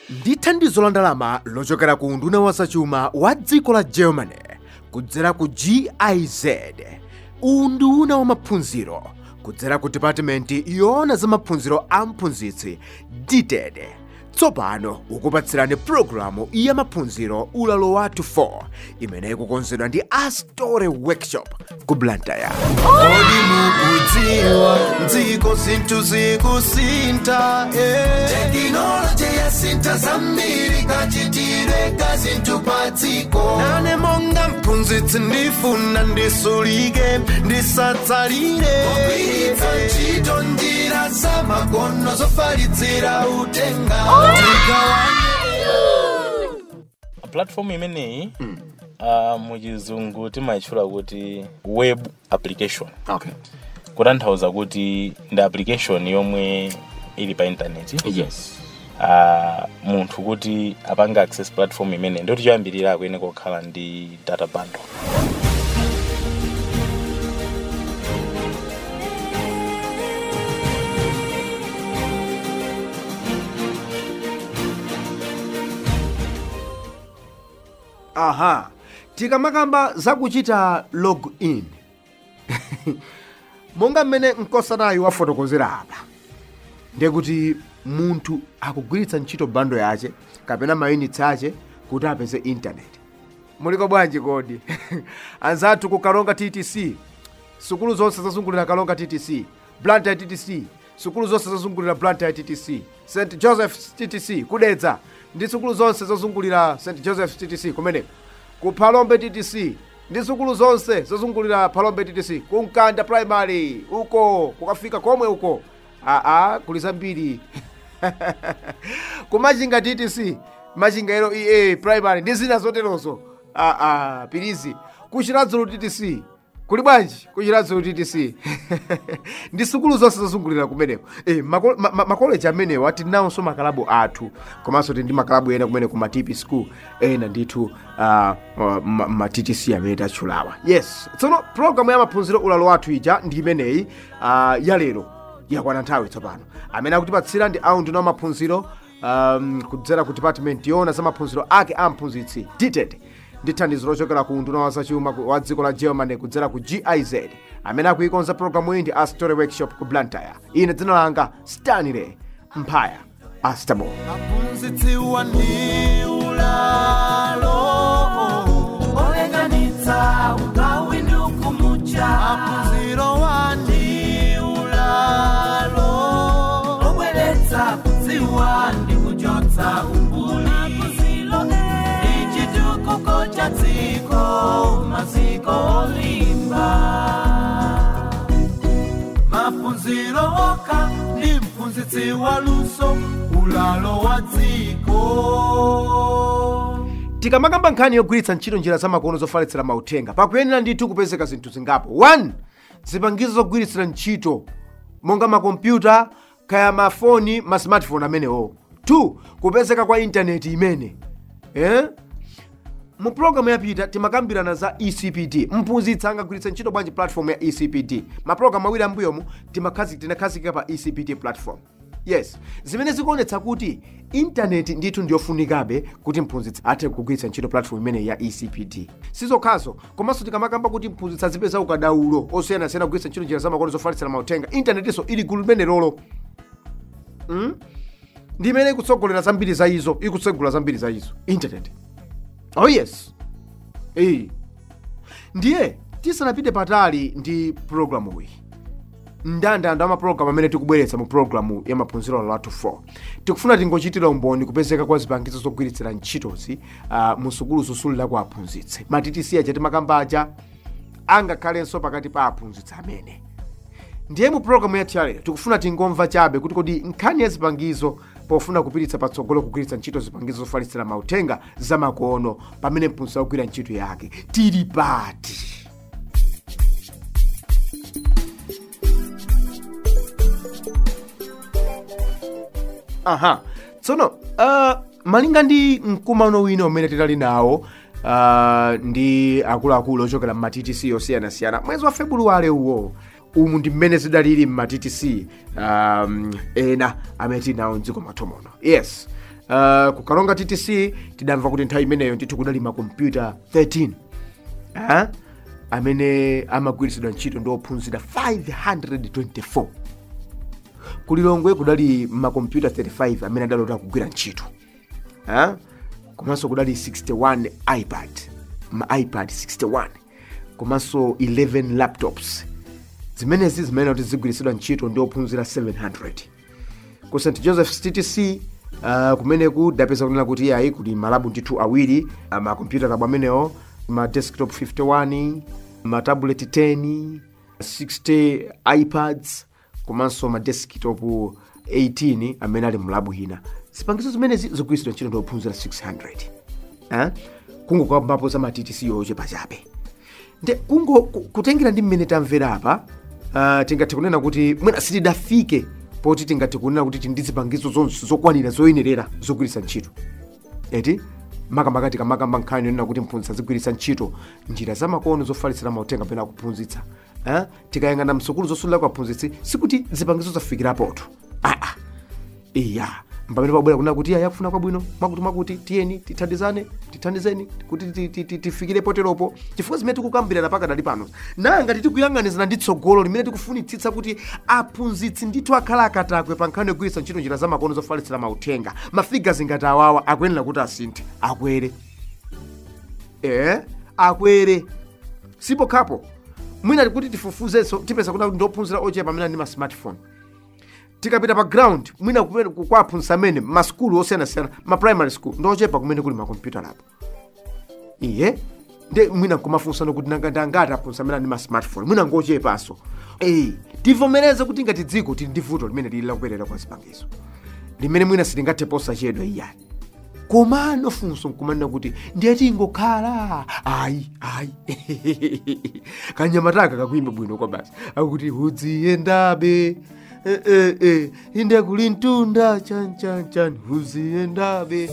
ndi thandizo la ndalama lochokera ku unduna wa zachuma wa dziko la germany kudzera ku giz uwu ndi unduna wa maphunziro kudzera ku department yoona za maphunziro a mphunzitsi dted tsopano ukupatsirani pulogalamu ya maphunziro ulalo wathu 4 imene ikukonzedwa ndi astore workshop ku blantyre Kodi mukudziwa dziko zinthu zikusintha eh. tekinoloji yasintha zambiri kachitire ka zinthu pa dziko nane monga mphunzitsi ndifuna ndisulike ndisatsalire kugwiritsa ntchito njira za makono zofalitsira uthenga platform imeneyi uh, muchizungu timayitchula kuti web application okay kutanthauza kuti ndi application yomwe ili pa intaneti yes uh, munthu kuti apanga access platform imene ndoti choyambirira akuyene kokhala ndi data bundle aha tikamakamba zakuchita log in monga mmene nkosanayi wafotokozera apa ndekuti munthu akugwiritsa ntchito bando yace kapena mayunitsi ace kuti apeze intaneti muliko bwanji kodi anzathu ku kalonga ttc sukulu zonse zazungulira kalonga ttc blantyre ttc sukulu zonse zazungulira blantyre ttc st joseph ttc kudedza ndi sukulu zonse zazungulira st joseph ttc kumeneko ku phalombe ttc ndi sukulu zonse zazungulira phalombe ttc ku mkanda primary uko kukafika komwe uko aa kuli zambiri ku machinga ttc machinga ero ea primary ndi zina zoterozo aa pirizi ku chiradzulu ttc kuli bwanji ku chiradzulu ttc ndi sukulu zonse zazungulira kumeneko e, mako- ma- ma- makoleji amenewa tinawonso makalabu athu komanso tili ndi makalabu ena kumene ku matipi school ena ndithu uh, uh, ma- ma ttc amene tatchulawa yes tsono programu ya maphunziro ulalo wathu ija ndi imeneyi uh, ya lero yakwana nthawi tsopano amene akutipatsira ndi aunduna wa maphunziro um, kudzera ku department yoona za maphunziro ake a mphunzitsi dted ndi thandizo lochokera ku unduna wa zachuma ku- wa dziko la germany kudzera ku giz amene akuikonza programu iyi ndi a story workshop ku blantyre ine dzina langa stanley mphaya astable aphunzitsiwa ndi ulalo olenganitsa ugawi ndi ukumucha maphunziro wa ndi ulalo obweretsa kudziwa ndi kuchotsa umbuli ndi chitukuko cha dziko maziko olimba maphunziro okha ndi mphunzitsi wa luso ulalo wa dziko tikamakamba nkhani yogwiritsa ntchito njira zamakono zofalitsira mauthenga pakuyenera ndithu kupezeka zinthu zingapo 1 zipangizo zogwiritsira ntchito monga makompyuta kaya mafoni ma smartphone amenewo 2 kupezeka kwa intaneti imene eh? mu programu yapita timakambirana za ecpd mphunzitsi angagwiritsa ntchito bwanji platform ya ecpd mapulogalamu awiri ambuyomu timakhazi- tinakhazikika pa ecpd platform yes zimene zikuonetsa kuti intaneti ndithu ndiyofunikabe kuti mphunzitsi athe kugwiritsa ntchito platform imene ya ecpd sizokhazo komanso tikamakamba kuti mphunzitsi azipeza ukadaulo osiyanasiyana kugwiritsa ntchito njira zamakono zofalitsira mauthenga intanetinso ili gulu limenelolo mm? ndi imene ikutsogolera zambiri za izo ikutsegula zambiri za izo internet oh yes eh ndiye tisanapite patali ndi programu iyi ndandanda amapulogalamu amene tikubweretsa mu pulogalamu ya maphunziro lathu 4 tikufuna tingochitira umboni kupezeka kwa zipangizo zogwiritsira ntchitozi uh, mu sukulu zosulira kwa aphunzitsi matitisi aja timakamba aja angakhalenso pakati pa aphunzitsi amene ndiye mu pulogalamu yathu yalero tikufuna tingomva chabe kuti kodi nkhani ya zipangizo pofuna kupititsa patsogolo kugwiritsa ntchito zipangizo zofalitsira mauthenga zamakono pamene mphunzitsi akugwira ntchito yake tili pati aha tsono uh, malinga ndi mkumano wina umene tinali nawo uh, ndi akuluakulu ochokera mmatitc osiyanasiyana mwezi wa febuluwale uwo umu ndi mmene zidalili mmatitc um, ena amene tinawo mdziko mwathu muno yes uh, ku kalonga ttc tidamva kuti nthawi imeneyo ndithu kudali makompyuta 13 uh, amene amagwiritsidwa ntchito ndi ophunzira 524 kulilongwe kudali makompyuta 35 amene adalota kugwira ntchito uh, komanso kudali 61 ipad ma ipad 61 komanso 11 laptops zimenezi zimene kuti zigwiritsidwa ntchito ndi ophunzira 700 ku st joseph's ttc uh, kumeneku dapeza kunena kuti yayi kuti malabu ndithu awiri uh, makompyuta tabu amenewo ma desktop 51 ma tablet 10 60 ipads komanso ma desktop 18 amene ali mlabu ina zipangizo zimenezi zigwiritsidwa ntchito ndi ophunzira 600 eh? kungokambapo za ma ttc yochepa chabe nde kungo ku- kutengera ndi mmene tamvera apa uh, tingathe kunena kuti mwina sitidafike poti tingathe kunena kuti tindi zipangizo zonse zokwanira zoyenerera zogwiritsa ntchito eti makamaka tikamakamba nkhani yonena kuti mphunzitsi azigwiritsa ntchito njira zamakono zofalitsira mauthenga pena kuphunzitsa eh? tikayang'ana msukulu zosulira kwa aphunzitsi sikuti zipangizo zafikirapotu aa iya mpamene pabwera kunena kuti iya yakufuna kwabwino mwakuti mwakuti tiyeni tithandizane tithandizeni kuti ti- ti- ti- tifikire poteropo chifukwa zimene tikukambirana pakadali pano nanga tikuyang'anizana ndi tsogolo limene tikufunitsitsa kuti aphunzitsi ndithu akhala akatakwe pa nkhani yogwiritsa ntchito njira zamakono zofalitsira mauthenga mafigazi ngati awawa akuyenera kuti asinthe akwere eh akwere sipokhapo mwina kuti tifufuzenso tipeza kuti ndiophunzira ochepa amene ali ndi ma smartphone tikapita pa ground mwina kumene ku- kwa aphunzitsi amene masukulu osiyanasiyana ma primary school ndochepa kumene kuli makompyuta lapo iye nde mwina kumafunsana kuti nanga ndangati aphunzitsi amene ali ndi ma smartphone mwina ngochepanso eyi tivomereze kuti ngati dziko tili ndi vuto limene lili lakubwerera kwa zipangizo limene mwina sitingathe posachedwa iyani komano funso nkumanena kuti ndiye tingokhala ayi ayi kanyamataka kakuyimba bwino kwa basi akuti udziyendabe Eh, eh, eh, inde kuli mtunda chan chan chan uziyendabe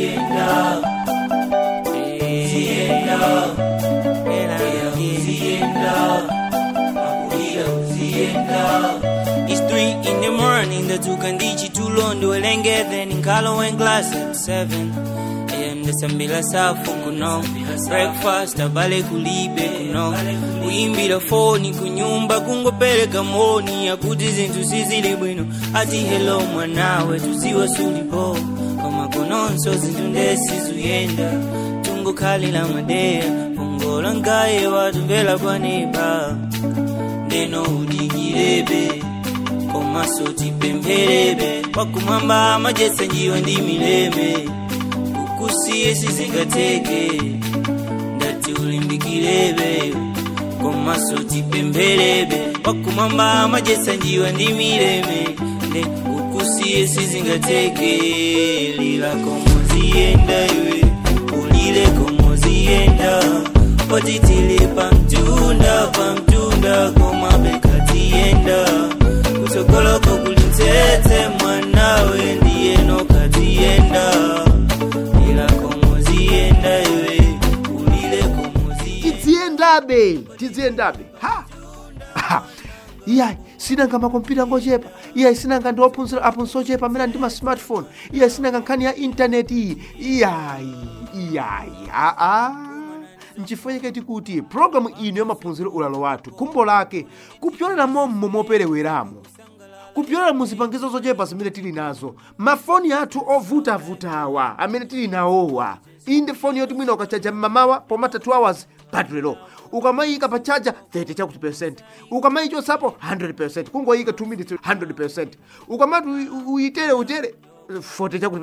It's three in the morning, the tukandichi tulondo elengeze ninkalo en class at seven am ndesambila safu kuno breakfast abale kulibe kuno kuyimbira foni kunyumba kungopereka moni akuti zinthu sizili bwino ati hello mwanawe tuziwa sulipo koma kononso zinthu ndesizuyenda tungokhalira madeya pongola ngaye watumvera kwanepa ndeno udikirebe komaso tipempherebe wakumwamba amajesa njiwa ndi mileme kukusiye sizingateke ndati ulimbikirebe komaso tipempherebe wakumwamba amajesa njiwa ndi mileme nde kukusiye sizingateke lila komoziyenda iwe ulile komoziyenda otitile pamtunda pamtunda komabekatiyenda kutsogoloko kulintsetse mwanawe ndiyeno katiyenda ila komoziyenda iwe ulile komoziyenda tidziyendabe tidziyendabe ha Ha. iyayi sinanga makompyuta ngochepa iyayi sinanga ndi ophunzira aphunzitsi ochepa amene ali ndi ma smartphone iyayi sinanga nkhani ya intaneti iyi iyayi iyayi aa nchifukwa chake tikuti programu ino yamaphunziro ulalo wathu khumbo lake kupyolera mommo mopereweramo kupyolera muzipangizo zochepa zimene tili nazo mafoni athu ovutavutawa amene tili nawowa iyi ndi foni yoti mwina ukachaja mmamawa pomata 2 hours battery ukamayika pa chaja 30 chakuti percent ukamayichotsapo 100 kungoyika 2 minutes 100 ukamati uyi- uyitere utere 40 chakuti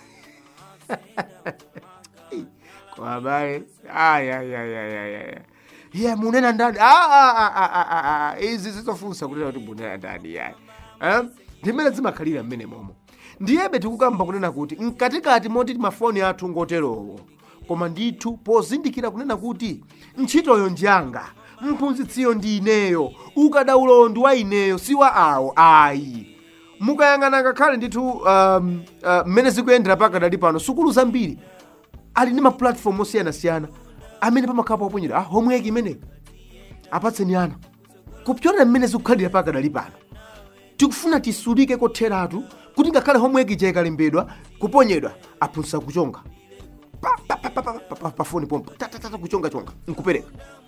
kwabaye ayayayayaya ye munena ndani Ah, ah, ah, ah, ah, ah, ah. izi zizofunsa kunena kuti munena ndani yayi Eh? ndimene zimakhalira mmene momo ndiyebe tikukamba kunena kuti mkatikati moti mafoni athu ngoterowo koma ndithu pozindikira kunena kuti ntchitoyo njanga mphunzitsiyo ndi ineyo ukadaulowo ndi wa ineyo si wa awo ayi mukayang'ana ngakhale ndithu um, uh, mmene zikuyendera pakadali pano sukulu zambiri ali ndi mapulatifomu osiyanasiyana amene pamakhala poponyera ah, homework imeneyi apatseni ana kupyolera mmene zikukhalira pakadali pano tikufuna tisulike kotheratu kuti ngakhale homework ija ikalembedwa kuponyedwa aphunzitsa kuchonga pa- pa- pa- pa- pa- pa- pa- pafoni pompo tatatata kuchongachonga nkupereka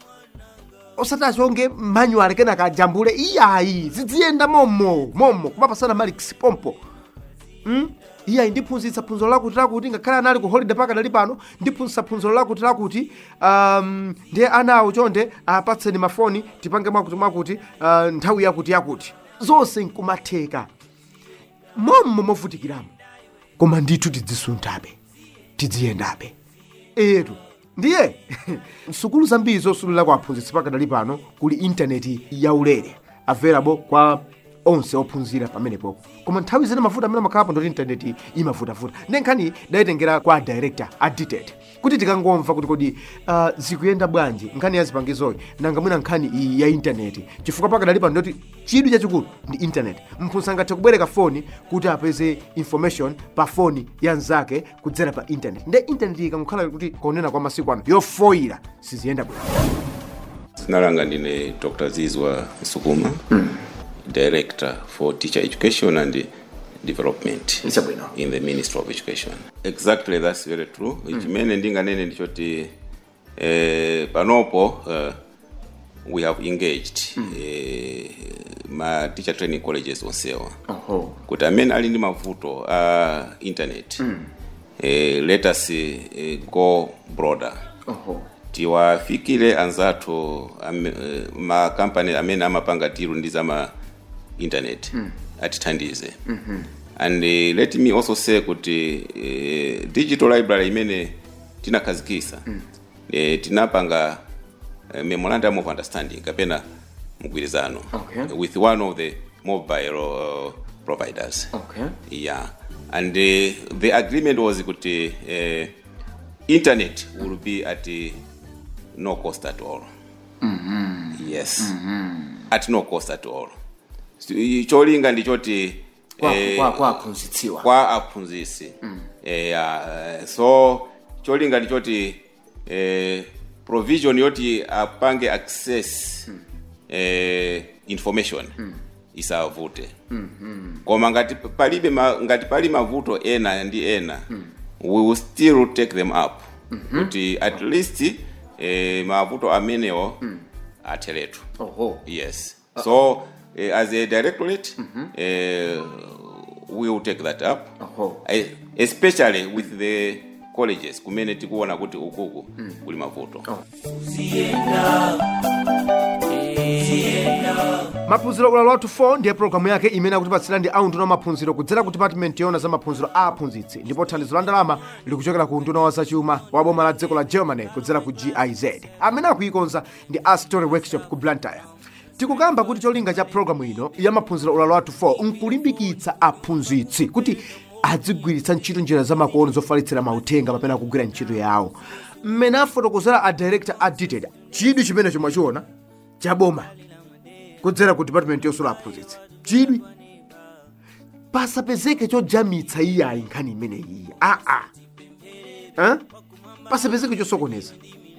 osati achonge manual kenaka ajambule iyayi zidziyenda momo momo kumapasana marks pompo mm? iyayi ndiphunzitsa phunziro lakuti lakuti ngakhale anali ku holiday paka dali pano ndiphunzitsa phunziro lakuti lakuti um, ndiye ana awo chonde apatseni mafoni tipange mwakuti mwakuti uh, nthawi yakuti yakuti zonse nkumatheka mommo movutikiramo koma ndithu tidzisunthabe tidziyendabe etu ndiye sukulu zambiri zosulira kwa aphunzitsi pakadali pano kuli intaneti yaulere available kwa onse ophunzira pamenepopo koma nthawi zina mavuto amene amakhalapo ndoti intaneti imavutavuta ndi nkhani dayitengera kwa director a detailed kuti tikangomva kuti kodi uh, zikuyenda bwanji nkhani ya zipangizoyi nanga mwina nkhani iyi ya intaneti chifukwa pakadali pano ndoti chidwi chachikulu ndi intaneti mphunzitsi angathe kubwereka foni kuti apeze information pa foni ya mnzake kudzera pa intaneti nde intaneti ikangokhala kuti konena kwa masiku ano yofoyira siziyenda bwino dzina langa ndine dr zizwa sukuma director for teacher education and development Ichabwino. in the ministry of education exactly that's very true chimene ndinganene ndichoti eh, panopo eh, we have engaged eh, ma teacher training colleges onsewa Oho. kuti amene ali ndi mavuto a internet eh, let us eh, go broader Oho. tiwafikire anzathu ame, eh, makampani amene amapanga tiru ndi zama internet mm. atithandize mm-hmm. and uh, let me also say kuti uh, digital library imene tinakhazikisa mm. uh, tinapanga uh, memorandum of understanding kapena mgwirizano Okay. with one of the mobile uh, providers Okay. yeah and uh, the agreement was kuti uh, internet will be at uh, no cost at all yes at no cost at all So, i- cholinga ndichoti Kwa- eh, kwa- kwa aphunzitsiwa. kwa aphunzitsi eh, ya, so cholinga ndichoti eh, provision yoti apange access eh, information isavute koma ngati palibe ma, ngati pali mavuto ena ndi ena we will still take them up kuti at least eh, mavuto amenewo atheretu Oho. yes so eh, as a directorate eh, we will take that up Oho. Eh, especially with the colleges kumene tikuona kuti ukuku kuli mavuto maphunziro ulalo wathu 4 ndiye programu yake imene akutipatsira ndi aunduna wa maphunziro kudzera ku department yona za maphunziro a aphunzitsi ndipo thandizo la ndalama likuchokera ku unduna wa zachuma wa boma la dziko la germany kudzera ku giz amene akuikonza ndi a story workshop ku blantyre tikukamba kuti cholinga cha programu ino ya maphunziro ulalo wathu 4 nkulimbikitsa aphunzitsi kuti adzigwiritsa ntchito njira zamakono zofalitsira mauthenga pamene akugwira ntchito yawo mmene afotokozera a director a detailed chidwi chimene chomachiona cha boma kudzera ku department yosula aphunzitsi chidwi pasapezeke chojamitsa iyayi nkhani imene iyi aa eh? pasapezeke chosokoneza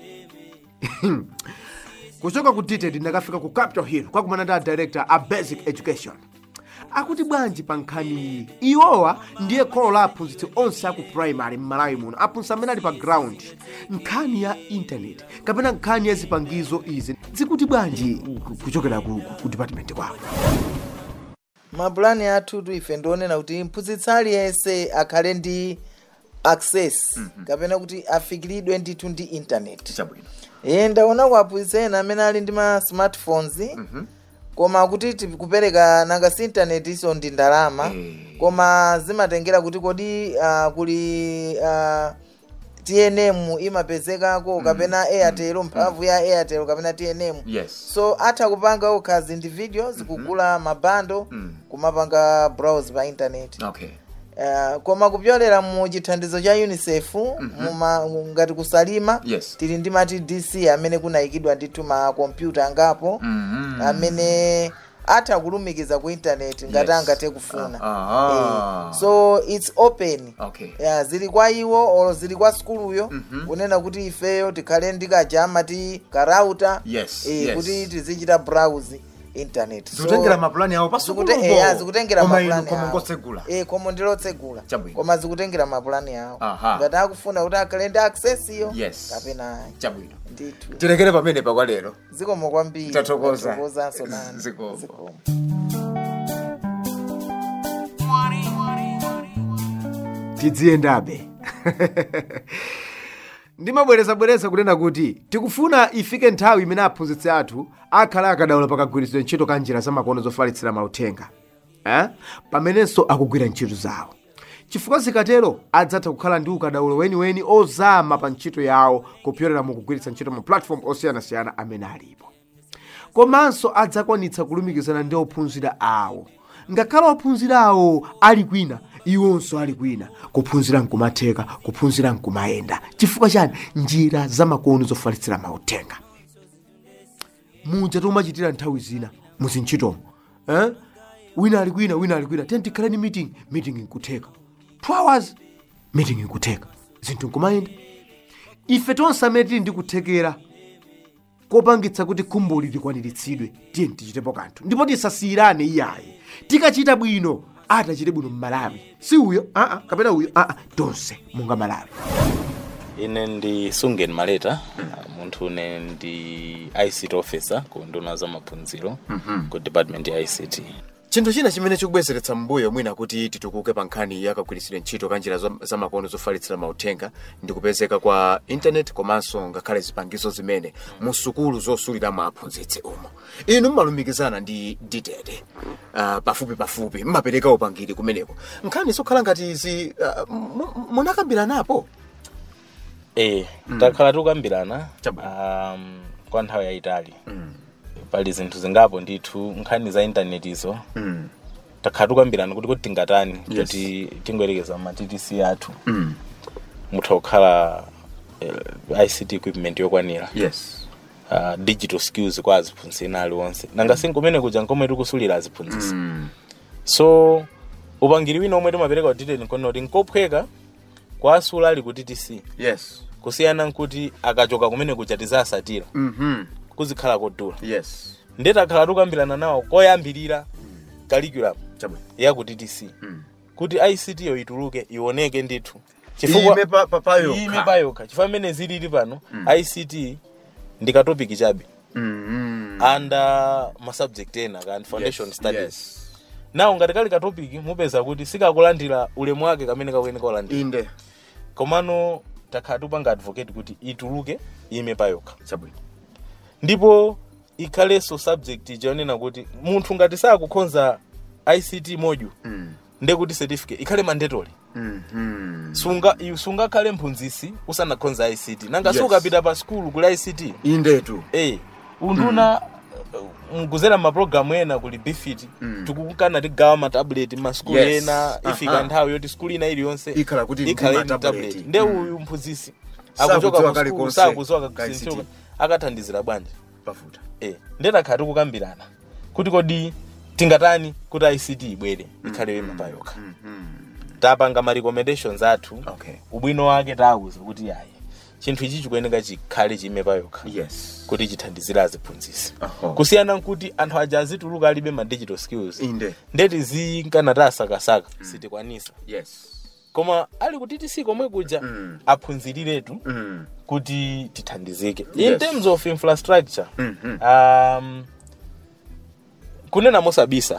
kuchoka ku detailed ndakafika ku capitol hill kwakumana ndi a director a basic education akuti bwanji pa nkhani iyi iwowa ndiye kholo la aphunzitsi onse aku primary m'malawi muno aphunzitsi amene ali pa ground nkhani ya intaneti kapena nkhani ya zipangizo izi zikuti bwanji ku- kuchokera ku, ku, ku department kwako mapulani athu ife ndionena kuti mphunzitsi aliyense akhale ndi access kapena kuti afikiridwe ndithu ndi internet iye ndaona ku aphunzitsi ena amene ali ndi ma smartphones koma kuti ti- kupereka nanga si internet iso ndi ndalama koma zimatengera kuti kodi uh, kuli uh, tnm imapezekako kapena airtel mphamvu ya airtel kapena tnm Yes. so atha kupanga okhazi individuals kugula mabando kumapanga browse pa internet okay Uh, koma kupyolera mu chithandizo cha unicef muma, ngati kusalima Yes. tili ndi mati dc amene kunayikidwa ndithu makompyuta angapo amene atha kulumikiza ku intaneti ngati Yes. angathe kufuna Ah. Eh, so its open Okay. yeah, zili kwa iwo olo zili kwa skuluyo kunena kuti ifeyo tikhale ndi kajama ti karauta Yes, eh, yes. kuti tizichita browse internet So- zikutengera mapulani awo zikute- eya, zikutengera mapulani koma awo. ngotsegula Eh, koma ndilotsegula Chabwino. koma zikutengera mapulani awo Aha. ngati akufuna kuti akhale ndi access iyo Yes. kapena ayi. chabwino ndithu tilekere pamene pakwa lero zikomo kwambiri Tathokoza. Tathokozanso nani Zikomo. Zikomo. tidziyendabe ndimabwerezabwereza kunena kuti tikufuna ifike nthawi imene aphunzitsi athu akhala akadaula pakagwiritsidwe ntchito ka njira zamakono zofalitsira mauthenga eh? pamenenso akugwira ntchito zawo chifukwa zikatero adzatha kukhala ndi ukadaulo weniweni ozama pa ntchito yawo kupyolera mu kugwiritsa ntchito ma platform osiyanasiyana amene alipo komanso adzakwanitsa kulumikizana ndi ophunzira awo ngakhale ophunzira awo ali kwina iwonso ali kwina kuphunzira nkumatheka kuphunzira nkumayenda chifukwa chani njira zamakono zofalitsira mauthenga muja tomachitira nthawi zina muzintchitomo eh? wina ali kwina wina ali kwina tiyeni tikhale ni meeting meeting nkutheka two hours meeting nkutheka zinthu nkumayenda ife tonse amene tili ndi kuthekera kopangitsa kuti khumboli likwaniritsidwe tiye tichitepo kanthu ndipo tisasiyirane iyayi tikachita bwino atachite bwino mmalawi si uyo aa kapena uyo aa tonse monga malawi ine ndi sungen maleta uh, munthu une ndi ict officer ku nduna za maphunziro ku department ya ict chinthu china chimene chikubwezeretsa mbuyo mwina kuti titukuke pa nkhani yakagwiritsidwe ntchito ka njira za- zamakono zofalitsira mauthenga ndi kupezeka kwa intanet komanso ngakhale zipangizo zimene mu sukulu zosuliramo aphunzitsi umo inu mmalumikizana ndi ditete uh, pafupi pafupi mmapereka upangiri kumeneko nkhani zokhala ngati izi uh, mu- munakambiranapo e takhala tikukambirana Chabu. um, kwa nthawi yayitali pali zinthu zingapo ndithu nkhani za intanetizo takhala tikukambirana kuti kuti tingatani Yes. kuti tingoyerekeza ma ttc athu mutha kukhala uh, ict equipment yokwanira yes uh, digital skills kwa aziphunzitsi ena aliwonse nanga sinkumene kuja nkomwe tikusulira aziphunzitsi so upangiri wina omwe timapereka uditeni nkono kuti nkophweka kwa asula ali ku ttc yes kusiyana nkuti akachoka kumene kuja tizasatira mm-hmm. kuzikhala kodula yes ndeti akhala tikukambirana nawo koyambirira curriculum chabwino ya ku ttc kuti ict yo ituluke ioneke ndithu ime pa- pa- payokha. ime payokha chifukwa mmene zilili pano ict ndi katopiki chabe mm-hmm. under masubject ena kandi foundation Yes, studies yes. nawo ngati kali katopiki mupeza kuti sikakulandira ulemu wake kamene kakuyeneka kulandira inde komano takhala tupanga advocate kuti ituluke ime payokha chabwino ndipo ikhalenso subject ichionena kuti munthu ngati sakukhonza ict module ndekuti certificate ikhale mandatory mm-hmm. sunga iwe sungakhale mphunzitsi usanakhonza ict nanga Yes. sukapita pa skulu kuli ict indetu eh unduna uh, mkuzera mapulogalamu ena kuli bifit tikukana tigawa matabuleti maskulu Yes. ena ifika Aha. nthawi yoti skulu ina iliyonse Ikhala kuti ndi ikhale ndi matabuleti. tablet nde Mm. uyu mphunzitsi Sakudziwa akuchoka ku skulu kalikonse sakudziwa ka kakusinthioka ICT. akathandizira bwanji pafuta eh ndetakhala tikukambirana kuti kodi tingatani kuti ict ibwere ikhale ima payokha tapanga ma recommendations athu okay ubwino wake tawuza kuti yayi chinthu ichi chikuyeneka chikhale chime payokha yes kuti chithandizire aziphunzitsi Aho. kusiyana nkuti anthu aja azituluka alibe ma digital skills inde ndeti zinkana tasakasaka sitikwanisa yes koma ali ku ttc komwe kuja Mm. aphunziriretu mm. kuti tithandizike Yes. in terms of infrastructure Mhm. um, kunena mosabisa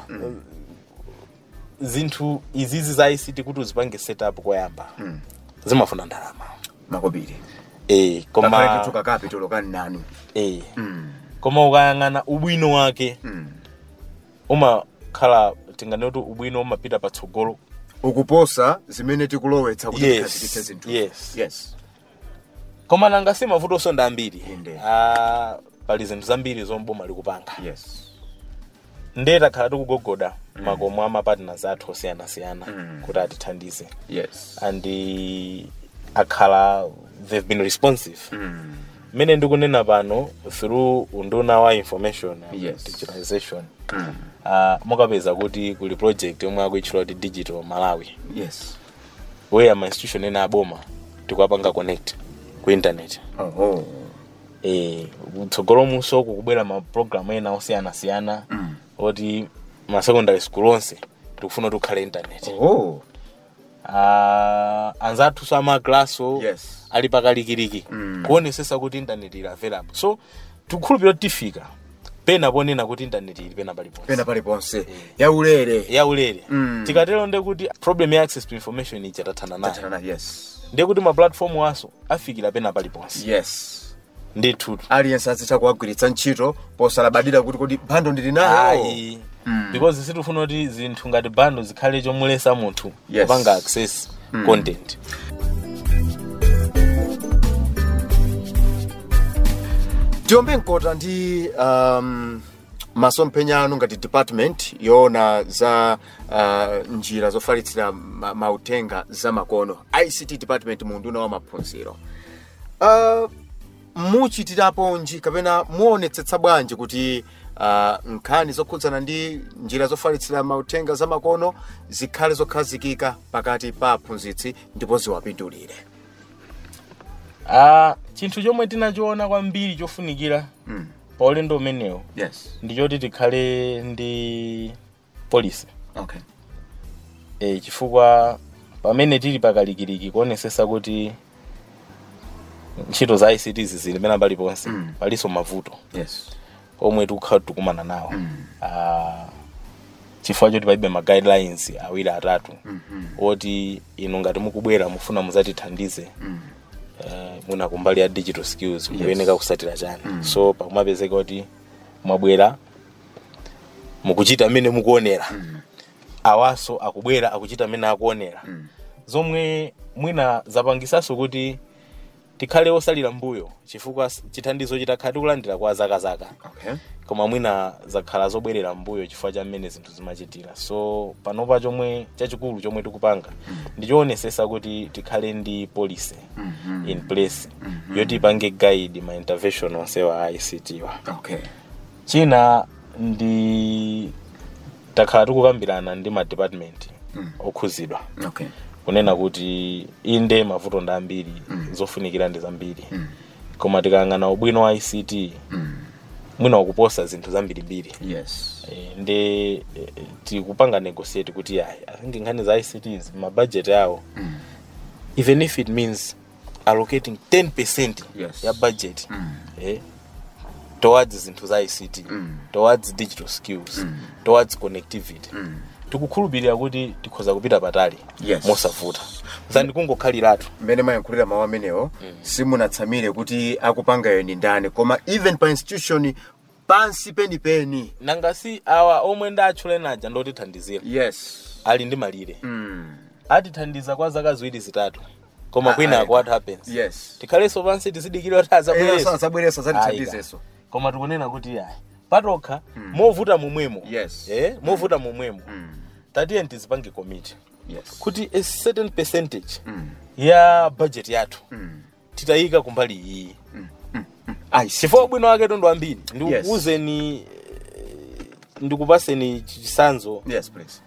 zinthu izizi za ict kuti uzipange setup koyamba zimafuna ndalama makobiri e, koma koma tuka capital kani nani e, mm. koma ukayang'ana ubwino wake mm. umakhala tingane kuti ubwino umapita patsogolo ukuposa zimene tikulowetsa kuti Yes, tikhazikitse zinthu yes. yes koma nanga si mavuto osonda ambiri Inde. Ah, pali zinthu zambiri zomwe boma likupanga yes nde takhala tikugogoda makomo a mapartners athu osiyanasiyana Mm. kuti atithandize yes and akhala they've been responsive mm. mmene ndikunena pano through unduna wa information and Yes. digitalization Mm. uh, mukapeza kuti kuli project yomwe akuitchula kuti digital malawi yes where ma institution ena aboma tikuapanga connect ku internet oho eh utsogolo muso kukubwera ma program ena osiyanasiyana oti ma secondary school onse tikufuna kuti ukhale internet oh uh, anzathu so amaglaso Yes. ali pakalikiliki kuonesesa kuti internet ili available so tikukhulupirira kuti tifika pena ponena kuti internet ili pena paliponse pena paliponse yaulere yaulere Mm. tikatero nde kuti problem ya access to information ija tathana nayo Tathana, yes ndiye kuti ma platform aso afikira pena paliponse yes ndithu aliyense azitha kuwagwiritsa ntchito posalabadira kuti kodi bando ndili nayo ayi because sitifuna kuti zinthu ngati bando zikhale chomulesa munthu Yes. kupanga access content tiyombe mkota ndi um, masomphenya anu ngati department yoona za uh, njira zofalitsira ma- mautenga za makono ict department munduna wa maphunziro uh, muchitiraponji kapena muonetsetsa bwanji kuti uh, nkhani zokhudzana ndi njira zofalitsira mautenga za makono zikhale zokhazikika pakati pa aphunzitsi ndipo ziwapindulire Ah, chinthu chomwe tinachiona kwambiri chofunikira Mm. pa ulendo umenewo yes ndichoti tikhale ndi polisi okay e, chifukwa pamene tili pakalikiliki kuonesesa kuti ntchito za ict zili pena paliponse Mm. palinso mavuto yes omwe tikukhala tikumana nawo Ah, chifukwa choti palibe ma guidelines awiri atatu oti inu ngati mukubwera mufuna muzatithandize eh, muna kumbali ya digital skills mukuyeneka kusatira chani so pakumapezeka kuti mwabwera mukuchita mmene mukuonera awaso akubwera akuchita mmene akuonera zomwe mwina zapangisaso kuti tikhale osalira mbuyo chifukwa s- chithandizo chitakhala tikulandira kwa zakazaka okay koma mwina zakhala zobwerera mbuyo chifukwa cha mmene zinthu zimachitira so panopa chomwe chachikulu chomwe tikupanga ndichoonesesa kuti tikhale ndi policy in place yoti ipange guide ma intervention onsewa a ict wa okay china ndi takhala tikukambirana ndi ma department okhuzidwa okay kunena kuti inde mavuto ndi ambiri zofunikira ndi zambiri koma tikayang'ana ubwino wa ict mwina ukuposa zinthu zambirimbiri yes Eh, ndi eh, tikupanga negotiate kuti ayi i think nkhani za icts mabudget yawo even if it means allocating 10 percent Yes. ya budget eh, towards zinthu za ict towards digital skills towards connectivity tikukhulupirira kuti tikhoza kupita patali Yes. mosavuta zani kungokhaliratu mmene mayankhulira mawu amenewo simunatsamire kuti akupangayo ni ndani koma even pa institution pansi penipeni nangasi awa omwe ndatchule naja ndotithandizira yes ali ndi malire mm. atithandiza kwa zaka ziwiri zitatu koma Ah, kwina what happens yes tikhalenso pansi tizidikira kuti azabwereso azabwereso azatithandizeso koma tikunena kuti ayi patokha movuta momwemo Yes. eh, movuta momwemo tatiye tizipange committee yes kuti a certain percentage ya budget yathu titayika kumbali iyi I see. chifukwa ubwino wake tondo ambiri Yes. ndikuuzeni eh, ndikupaseni chisanzo yes please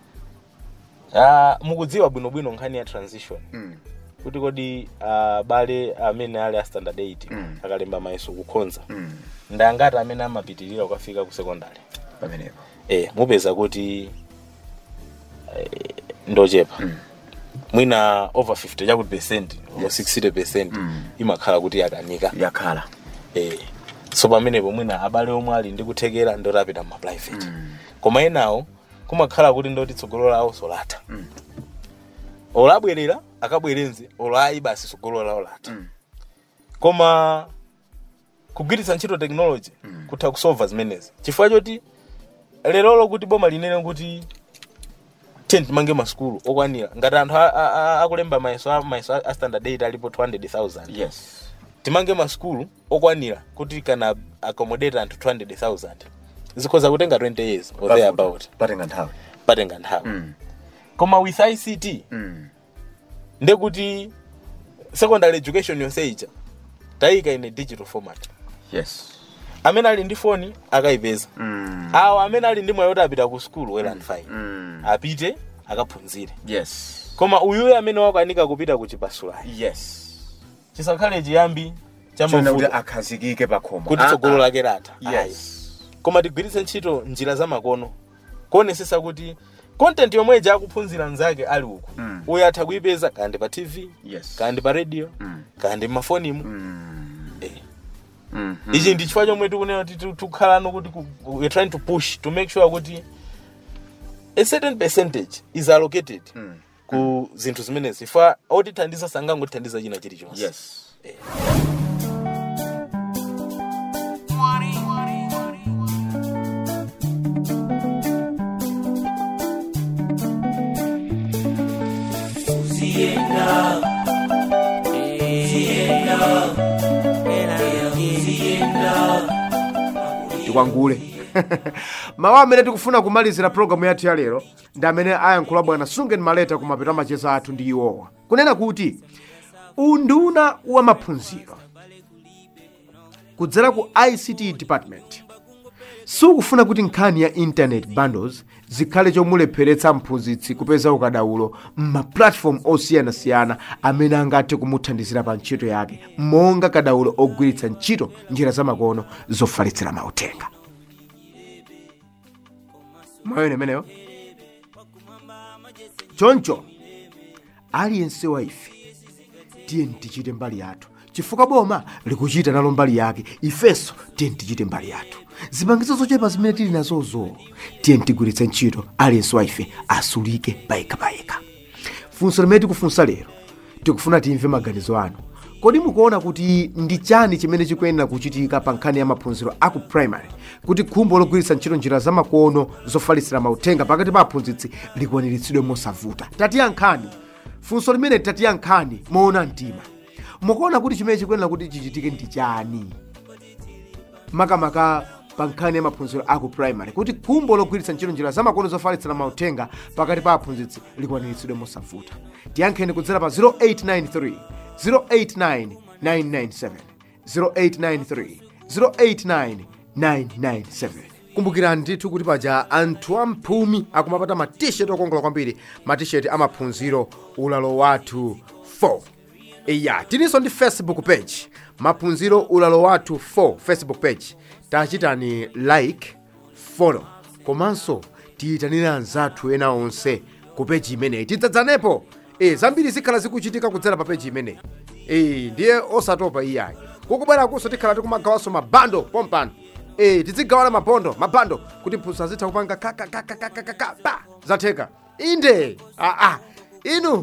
Ah, mukudziwa bwinobwino nkhani ya transition mm. kuti kodi uh, bale amene ali a standard 8 Mm. akalemba mayeso kukhonza mm. ndangati amene amapitirira kukafika ku secondary pamenepo eh, mupeza kuti eh, ndochepa mwina over 50 chakuti percent over 60 percent imakhala kuti yakanika yakhala eh, so pamenepo mwina abale omwe ali ndi kuthekera ndoti apita mma private koma enawo kumakhala kuti ndoti tsogolo lawo solatha olo abwerera akabwerenze olo ayi basi tsogolo lawo latha koma kugwiritsa ntchito technology kutha kusolva zimenezi chifukwa choti lerolo kuti boma linene kuti ten timange masukulu okwanira ngati anthu a- a- a- akulemba mayeso a- mayeso a standard 8 alipo 200000 yes timange masukulu okwanira kuti kana accommodate anthu 200000 zikhoza kutenga 20 years or thereabout patenga nthawi patenga nthawi Mm. koma with ict mm. ndekuti secondary education yonse ija tayika in a digital format yes amene ali ndi foni akayipeza mm. awo amene ali ndi mwayi woti apita ku skulu well and fine mm. apite akaphunzire yes koma uyuyo amene wakanika kupita ku chipasulayi yes chisakhale chiyambi chonena kuti chamavuta akhazikike pakhomo kuti Ah, tsogolo ah. lake latha Ayi. yes koma tigwiritse ntchito njira zamakono kuonesesa kuti content yomwe akuphunzira nzake ali uku Mm. uyo atha kuyipeza kandi pa tv yes kandi pa radio Mm. kandi mmafonimu Mm. Eh. Mhm. ichi ndi chifukwa chomwe tikunena kuti tu- tikukhalano kuti ku- we're trying to push to make sure kuti a certain percentage is allocated Mm. ku zinthu zimenezi ifa otithandiza sangangotithandiza china chilichonse yes tikwangule mawu amene tikufuna kumalizira programu yathu ya lero ndi amene ayankhula bwana sungen maleta kumapeto amacheza athu ndi iwowa kunena kuti unduna wa maphunziro kudzera ku ict department sukufuna kuti nkhani ya internet bundles zikhale chomulepheretsa mphunzitsi kupeza ukadaulo m'mapulatifomu osiyanasiyana amene angathe kumuthandizira pa ntchito yake monga kadaulo ogwiritsa ntchito njira zamakono zofalitsira mauthenga mwayona imeneyo choncho aliyense wa ife tiyeni tichite mbali yathu chifukwa boma likuchita nalo mbali yake ifenso tiyeni tichite mbali yathu zipangizo zochepa zimene tili nazozo tiyeni tigwiritse ntchito aliyense wa ife asulike payekapayeka funso limene tikufunsa lero tikufuna timve maganizo anu kodi mukuona kuti ndi chani chimene chikuyenera kuchitika pa nkhani ya maphunziro aku primary kuti khumbo logwiritsa ntchito njira zamakono zofalitsira mauthenga pakati pa aphunzitsi likwaniritsidwe mosavuta tatiyankhani funso limene tatiyankhani moona mtima mukuona kuti chimene chikuyenera kuti chichitike ndi chani makamaka pa nkhani ya maphunziro aku primary kuti khumbo logwiritsa ntchito njira zamakono zofalitsira mauthenga pakati pa aphunzitsi likwaniritsidwe mosavuta tiyankheni kudzera pa 0893 089 997 0893 089 997 kumbukirani ndithu kuti paja anthu amphumi akumapata matisheti okongola kwambiri matisheti amaphunziro ulalo wathu 4 iya tininso ndi facebook page maphunziro ulalo wathu 4 facebook page tachitani like follow komanso tiyitanire anzathu ena onse ku peji imeneyi tidzadzanepo e, zambiri zikhala zikuchitika kudzera pa peji imeneyi e, ndiye osatopa iyayi kukubwerakunso tikhala tikumagawanso mabando pompano e, tidzigawana mabondo mabando kuti mphunzitsi azitha kupanga kakakakakakaka pa zatheka inde aa inu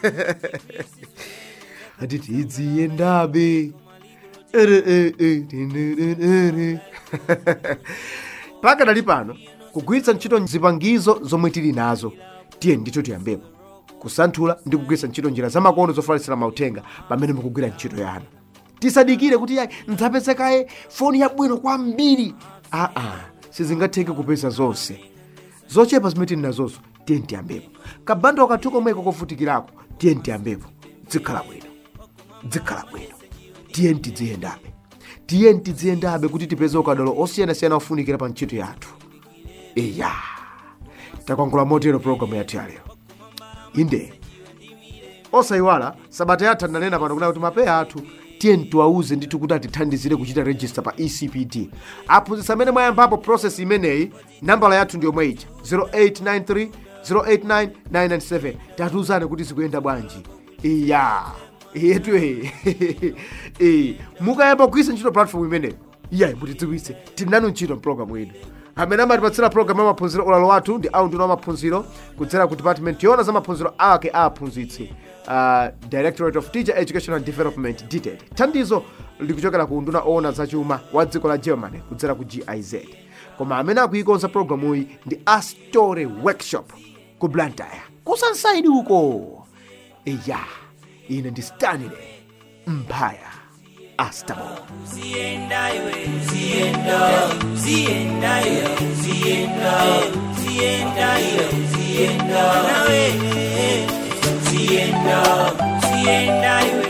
ati tidziyendabe ere e e tinenenere pakadali pano kugwiritsa ntchito zipangizo zomwe tili nazo tiye ndithu tiyambepo kusanthula ndi kugwiritsa ntchito njira zamakono zofalitsira mauthenga pamene mukugwira ntchito yanu tisadikire kuti yayi ndzapezekaye foni yabwino kwambiri aa sizingatheke kupeza zonse zochepa zimene tili nazozo tiye tiyambepo kabando kathu komweko kovutikirako tiye tiyambepo dzikhala bwino dzikhala bwino tiye tidziyendabe tiye tidziyendabe kuti tipeze ukadaulo osiyanasiyana ofunikira pa ntchito yathu iya takwangula motero programu yathu yalero inde osayiwala sabata yatha ndanena pano kuna kuti mapeya athu tiye tiwauze ndithu kuti atithandizire kuchita register pa ecpt aphunzitsi amene mwayambapo process imeneyi nambala yathu ndiyomwe ija 0893 089 997 tatiuzane kuti zikuyenda bwanji iya yetu e mukayamba kugwiritsa ntchito platform imeneyi iyayi mutidziwitse tili nanu ntchito mpulogalamu ino amene amatipatsira programu ya maphunziro ulalo wathu ndi aunduna wa maphunziro kudzera ku department yona za maphunziro ake a aphunzitsi uh, directorate of teacher education and development dted thandizo likuchokera ku unduna owona zachuma wa dziko la germany kudzera ku giz koma amene akuyikonza programuyi ndi astore workshop ku blantyre kusansaidi uko iya ine ndi stanile mphaya astabo Zienda iwe, zienda, zienda iwe, zienda, zienda iwe, zienda, nawe, zienda, zienda iwe,